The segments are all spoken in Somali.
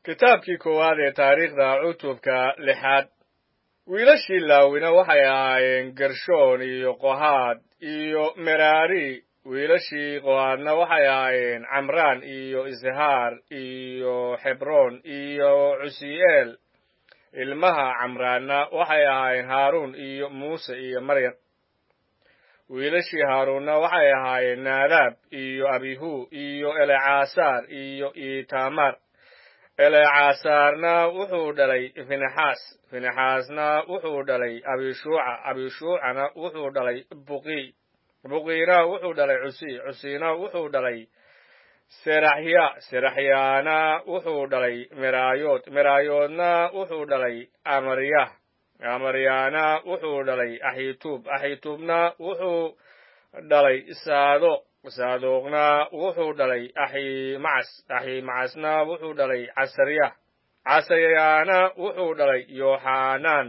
kitaabkii koowaad ee taariikhda cutubka lixaad wiilashii laawina waxay ahaayeen gershoon iyo qohaad iyo meraari wiilashii qohaadna waxay ahaayeen camraan iyo ishaar iyo xebroon iyo cusi'eel ilmaha camraanna waxay ahaayeen haaruun iyo muuse iyo maryam wiilashii haaruunna waxay ahaayeen naadaab iyo abihu iyo elecasaar iyo itamaar elecasaarna wuxuu dhalay finexaas finexaasna wuxuu dhalay abishuuca abishuucana wuxuu dhalay buqi buqiina wuxuu dhalay cusi cusina wuxuu dhalay seraxya seraxyaana wuxuu dhalay meraayood meraayoodna wuxuu dhalay amaryah amaryaana wuxuu dhalay axituub axituubna wuxuu dhalay saadoq saadoqna wuxuu dhalay aximacas aximacasna wuxuu dhalay casaryah casaryaana wuxuu dhalay yoxanaan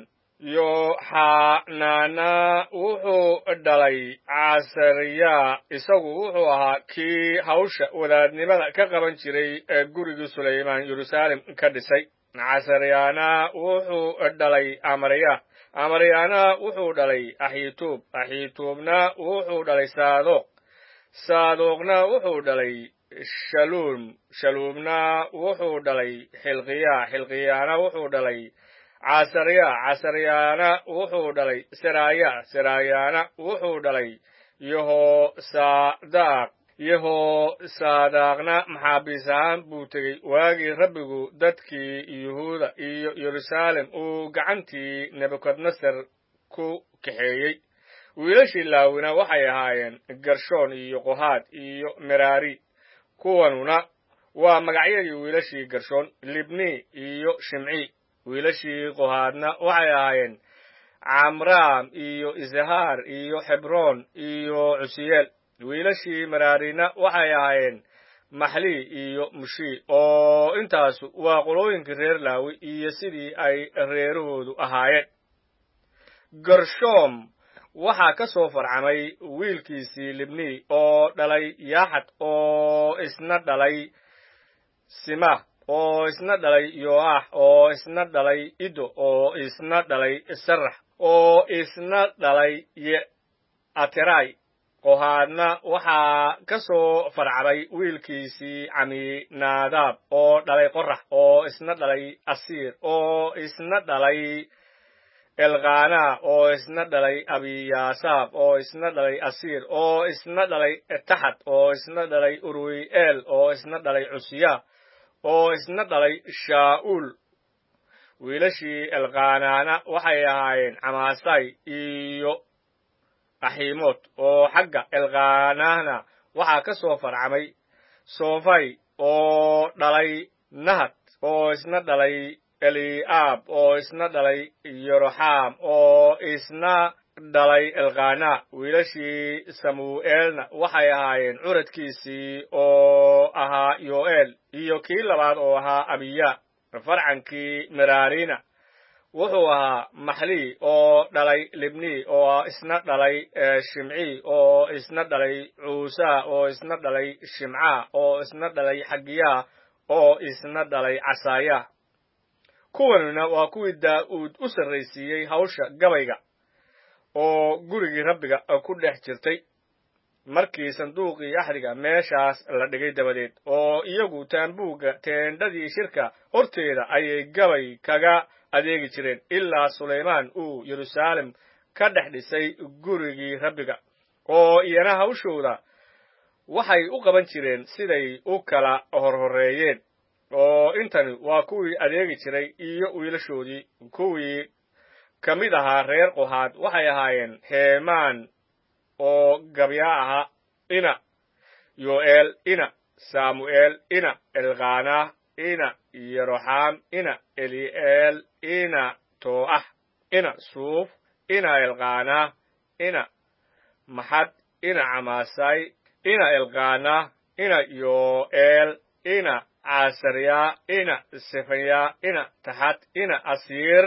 yoxanaana wuxuu dhalay casarya isagu wuxuu ahaa kii hawsha wadaadnimada ka qaban jiray ee gurigii sulaymaan yeruusaalem ka dhisay casaryaana wuxuu dhalay amarya amaryaana wuxuu dhalay axituub axituubna wuxuu dhalay saadoq saadoqna wuxuu dhalay shaluum shaluumna wuxuu dhalay xilqiya xilqiyaana wuxuu dhalay casarya casaryaana wuxuu dhalay seraaya seraayaana wuxuu dhalay yehosaadaaq yehosaadaaqna maxaabiis ahaan buu tegey waagii rabbigu dadkii yuhuuda iyo yeruusaalem uu gacantii nebukadnesar ku kaxeeyey wiilashii laawina waxay ahaayeen gershoon iyo qohaad iyo meraari kuwanuna waa magacyadii wiilashii gershoon libni iyo shimci wiilashii qohaadna waxay ahaayeen camraam iyo ishaar iyo xebroon iyo cusiyeel wiilashii meraarina waxay ahaayeen maxli iyo mushi oo intaasu waa qolooyinkii reer laawi iyo sidii ay reerahoodu ahaayeen gershoom waxaa ka soo farcamay wiilkiisii libni oo dhalay yaaxad oo isna dhalay simah oo isna dhalay yoax oo isna dhalay ido oo isna dhalay sarax oo isna dhalay ateray qohaadna waxaa ka soo farcamay wiilkiisii caminaadaab oo dhalay qorax oo isna dhalay asiir oo isna dhalay elkana oo isna dhalay abiyaasaab oo isna dhalay asiir oo isna dhalay taxad oo isna dhalay urwi'eel oo isna dhalay cusiya oo isna dhalay shaa'uul wiilashii elkanaana waxay ahaayeen camaasay iyo aximood oo xagga elkanana waxaa ka soo farcamay soofay oo dhalay nahad oo isna dhalay eli'aab oo isna dhalay yoroxaam oo isna dhalay elkana wiilashii samu'eelna waxay ahaayeen curadkiisii oo ahaa yo'eel iyo kii labaad oo ahaa abiya farcankii meraarina wuxuu ahaa maxli oo dhalay libni oo isna dhalay shimci oo isna dhalay cuusa oo isna dhalay shimca oo isna dhalay xagiya oo isna dhalay casaaya kuwanuna waa kuwii daa'uud u sarraysiiyey hawsha gabayga oo gurigii rabbiga ku dhex jirtay markii sanduuqii axdiga meeshaas la dhigay dabadeed oo iyagu taambuugga teendhadii shirka horteeda ayay gabay kaga adeegi jireen ilaa sulaymaan uu yeruusaalem ka dhex dhisay gurigii rabbiga oo iyana hawshooda waxay u qaban jireen siday u kala horhoreeyeen oo intani waa kuwii adeegi jiray iyo wiilashoodii kuwii ka mid ahaa reer qohaad waxay ahaayeen heemaan oo gabyaa ahaa ina yo'eel ina saamu'eel ina elkana ina yeroxaam ina eli'eel ina too'ah ina suuf ina elkana ina maxad ina camaasay ina elkana ina yo'eel ina casarya ina sefanya ina taxad ina asiir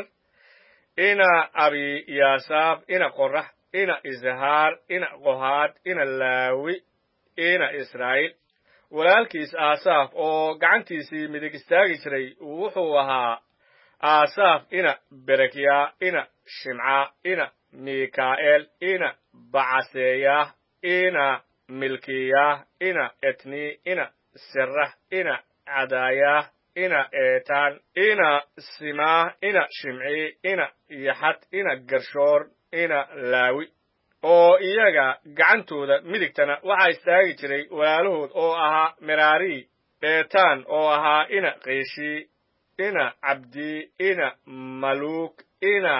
ina abiyaasaab ina qorax ina ishaar ina qohaad ina laawi ina israa'iil walaalkiis aasaaf oo gacantiisii midig istaagi jiray wuxuu ahaa aasaaf ina berekyaa ina shimcaa ina mikaa'eel ina bacaseeyaah ina milkiyaah ina etnii ina serax ina cadaayaah ina eetaan ina simaah ina shimcii ina yaxad ina gershoor ina laawi oo iyaga gacantooda midigtana waxaa istaagi jiray walaalahood oo ahaa meraarii eetaan oo ahaa ina qiishii ina cabdii ina maluuk ina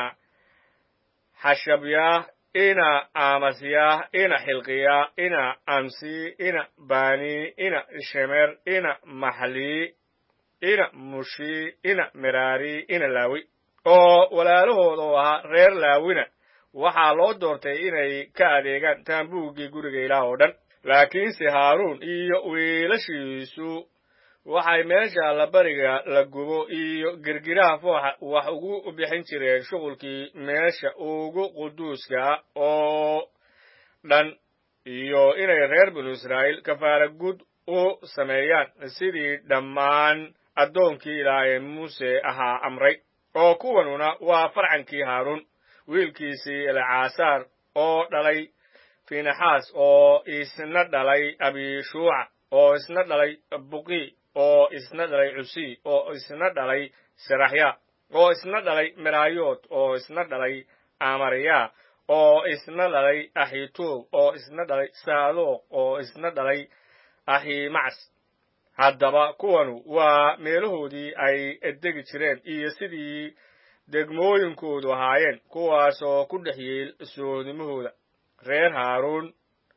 xashabyaah ina amasyaah ina xilqiyaa ina amsii ina banii ina shemer ina maxlii ina mushii ina meraarii ina laawi oo walaalahood oo ahaa reer laawina waxaa loo doortay inay ka adeegaan taambuuggii guriga ilaah oo dhan laakiinse haaruun iyo wiilashiisu waxay meesha allabariga la gubo iyo girgiraha fooxa wax ugu bixin jireen shuqulkii meesha ugu quduuska oo dhan iyo inay reer binu israa'iil kafaara gud u sameeyaan sidii dhammaan addoonkii ilaah ee muuse ahaa amray oo kuwanuna waa farcankii haaruun wiilkiisii elcaasaar oo dhalay finaxaas oo isna dhalay abishuuca oo isna dhalay buqi oo isna dhalay cusi oo isna dhalay seraxya oo isna dhalay meraayood oo isna dhalay amariya oo isna dhalay axituub oo isna dhalay saadoq oo isna dhalay aximacs haddaba kuwanu waa meelahoodii ay degi jireen iyo sidii degmooyinkoodu ahaayeen kuwaasoo ku dhex yeel soodimahooda reer haaruun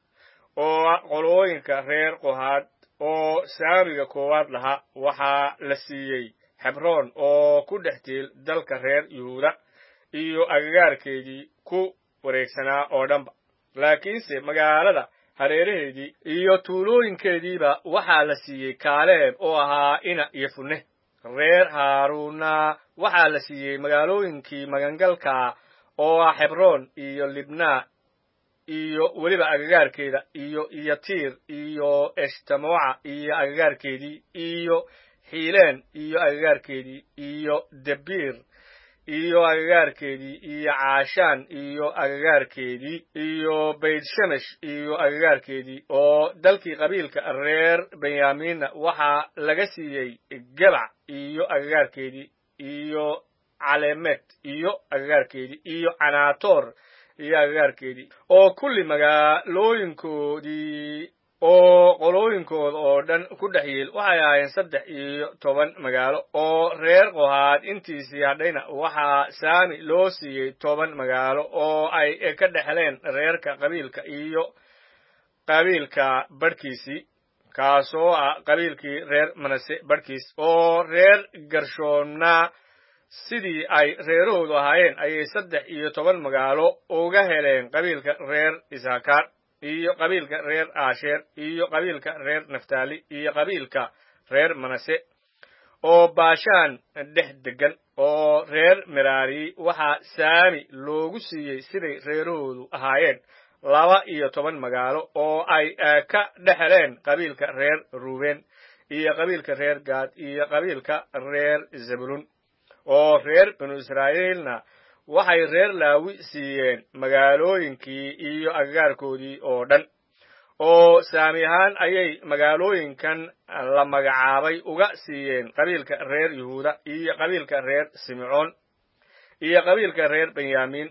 oo qolooyinka reer qohaad oo saamiga koowaad lahaa waxaa la siiyey xebroon oo ku dhex teel dalka reer yuhuuda iyo agagaarkeedii ku wareegsanaa oo dhanba laakiinse magaalada hareeraheedii iyo tuulooyinkeediiba waxaa la siiyey kaaleeb oo ahaa ina iyo funne reer haaruunna waxaa la siiyey magaalooyinkii magangalka oo ah xebroon iyo libnaa iyo weliba agagaarkeeda iyo yatiir iyo eshtamoca iyo agagaarkeedii iyo xiileen iyo agagaarkeedii iyo debiir iyo agagaarkeedii iyo caashaan iyo agagaarkeedii iyo baytshemesh iyo agagaarkeedii oo dalkii qabiilka reer benyaamiinna waxaa laga siiyey gebac iyo agagaarkeedii iyo calemet iyo agagaarkeedii iyo canaatoor iyo agagaarkeedii oo kulli magaalooyinkoodii oo qolooyinkooda oo dhan ku dhex yeel waxay ahaayeen saddex iyo toban magaalo oo reer qohaad intiisii hadhayna waxaa saami loo siiyey toban magaalo oo ay ka dhexleen reerka qabiilka iyo qabiilka badhkiisii kaasoo ah qabiilkii reer manase badhkiis oo reer garshoonna sidii ay reerahoodu ahaayeen ayay saddex iyo toban magaalo uga heleen qabiilka reer isaakaar iyo qabiilka reer aasheer iyo qabiilka reer naftaali iyo qabiilka reer manase oo baashaan dhex deggan oo reer meraari waxaa saami loogu siiyey siday reerahoodu ahaayeen laba iyo toban magaalo oo ay ka dhexeleen qabiilka reer ruuben iyo qabiilka reer gaad iyo qabiilka reer zebulun oo reer binu israa'iilna waxay reer laawi siiyeen magaalooyinkii iyo agagaarkoodii oo dhan oo saami ahaan ayay magaalooyinkan la magacaabay uga siiyeen qabiilka reer yuhuuda iyo qabiilka reer simcoon iyo qabiilka reer benyaamiin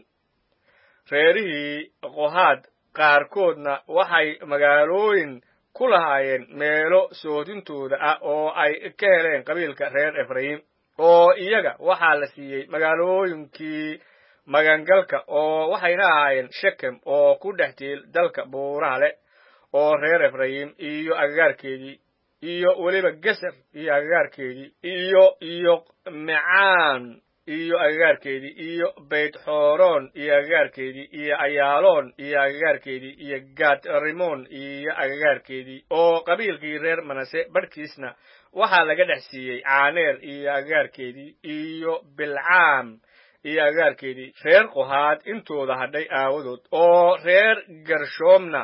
reerihii qohaad qaarkoodna waxay magaalooyin ku lahaayeen meelo soodintooda ah oo ay ka heleen qabiilka reer efraim oo iyaga waxaa la siiyey magaalooyinkii magangalka oo waxayna ahaayeen shekem oo ku dhex tiil dalka buuraha leh oo reer efrayim iyo agagaarkeedii iyo weliba geser iyo agagaarkeedii iyo iyo mecaan iyo agagaarkeedii iyo bayt xooroon iyo agagaarkeedii iyo ayaaloon iyo agagaarkeedii iyo gaad rimon iyo agagaarkeedii oo qabiilkii reer manase badhkiisna waxaa laga dhex siiyey caaneer iyo agagaarkeedii iyo bilcaam iyo agagaarkeedii reer qohaad intooda hadhay aawadood oo reer gershoomna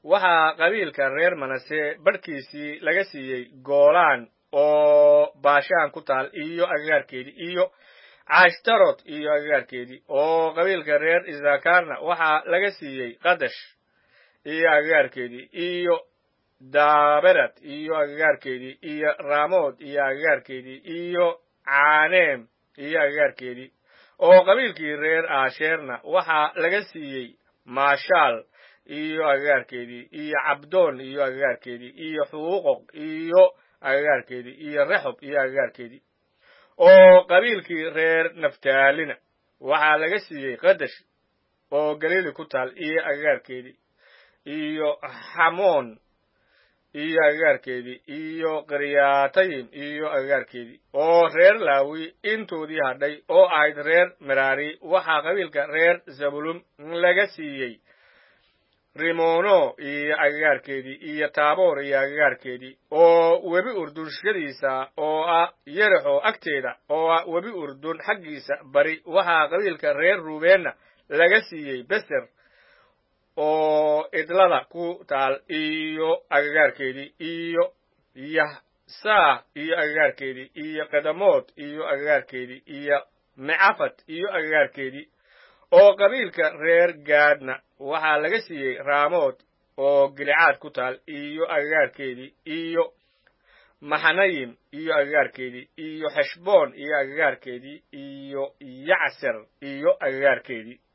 waxaa qabiilka reer manase badhkiisii laga siiyey goolaan oo baashaan ku taal iyo agagaarkeedii iyo cashtarot iyo agagaarkeedii oo qabiilka reer isakarna waxaa laga siiyey qadash iyo agagaarkeedii iyo daberad iyo agagaarkeedii iyo ramood iyo agagaarkeedii iyo caneem iyo agagaarkeedii oo qabiilkii reer aasheerna waxaa laga siiyey maashaal iyo agagaarkeedii iyo cabdoon iyo agagaarkeedii iyo xuuqoq iyo agagaarkeedii iyo rexob iyo agagaarkeedii oo qabiilkii reer naftaalina waxaa laga siiyey qadash oo galiili ku taal iyo agagaarkeedii iyo xamoon iyo agagaarkeedii iyo qiryaatayim iyo agagaarkeedii oo reer laawi intoodii hadhay oo ahayd reer meraari waxaa qabiilka reer zabulum laga siiyey rimono iyo agagaarkeedii iyo taaboor iyo agagaarkeedii oo webi urdunshadiisa oo ah yerexo agteeda oo ah webi urdun xaggiisa bari waxaa qabiilka reer ruubeenna laga siiyey beser oo idlada ku taal iyo agagaarkeedii iyo yahsaa iyo agagaarkeedii iyo kedamood iyo agagaarkeedii iyo mecafat iyo agagaarkeedii oo qabiilka reer gaadhna waxaa laga siiyey raamood oo gilicaad ku taal iyo agagaarkeedii iyo maxanayim iyo agagaarkeedii iyo xeshboon iyo agagaarkeedii iyo yacser iyo agagaarkeedii